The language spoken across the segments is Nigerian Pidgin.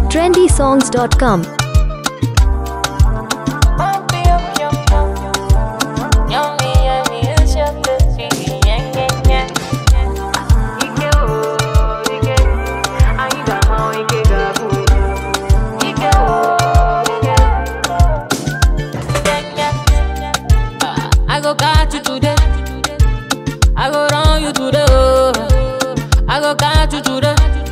trendysongs.com. I go catch you today. I go run you today. Oh. I go catch you today.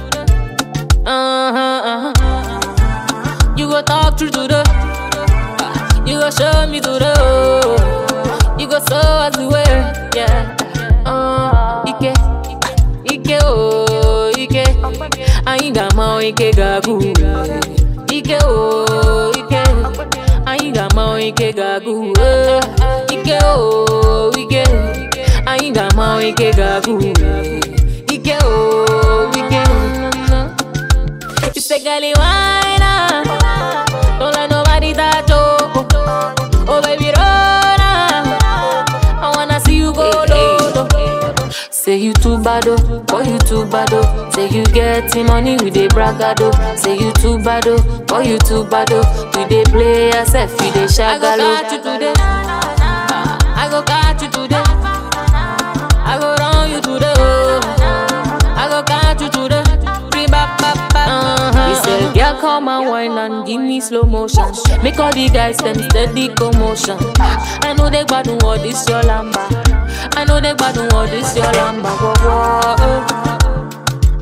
Uh-huh, uh-huh. You go talk through today. You go show me today. Oh. You go show us the way. Yeah. Uh, Ike, Ike, oh, Ike. Anyị ga-ama Ike ga-agụ. Ike, oh, Ike. Anyị ga-ama Ike ga-agụ. Eh, Ike, oh, Ike. Anyị ga-ama Ike ga-agụ. Ike, oh, Ike. You say, girlie, why not? Don't let nobody touch you. Oh, baby, roll on. I wanna see you go low. low. Say you too bad, oh, boy you too bad, oh. Say you getting money with a bragado. Say you too bad, oh, boy you too bad, oh. You dey play yourself, you dey shagalo. I go catch you today. I go catch you today. I go run you today, oh. I go catch you today. Free bap bap bap. Uh-huh. He said, girl, come and wine and give me slow motion. Make all the guys them steady commotion. I know they gbadun all this your lamba. I know they gbadun all this your lamba. Whoa, whoa, oh.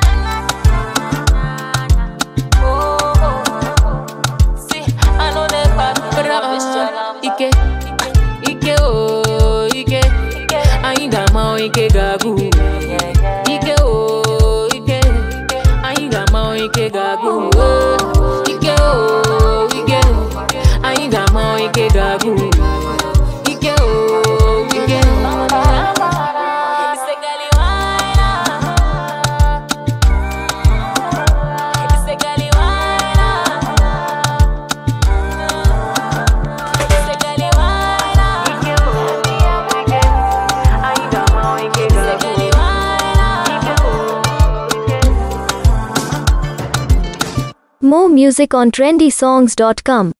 See, I know they gbadun all this your lamba. Ike, Ike, oh, Ike. Anyị ga-ama Ike ga-agụ. Ike, oh, Ike. Anyị ga-ama Ike ga-agụ. Oh, Ike, oh, Ike. Anyị ga-ama Ike ga-agụ. Ike, oh, Ike. Ise gali waina. Ise gali waina. Ise gali waina. Ise gali waina. More music on trendysongs.com.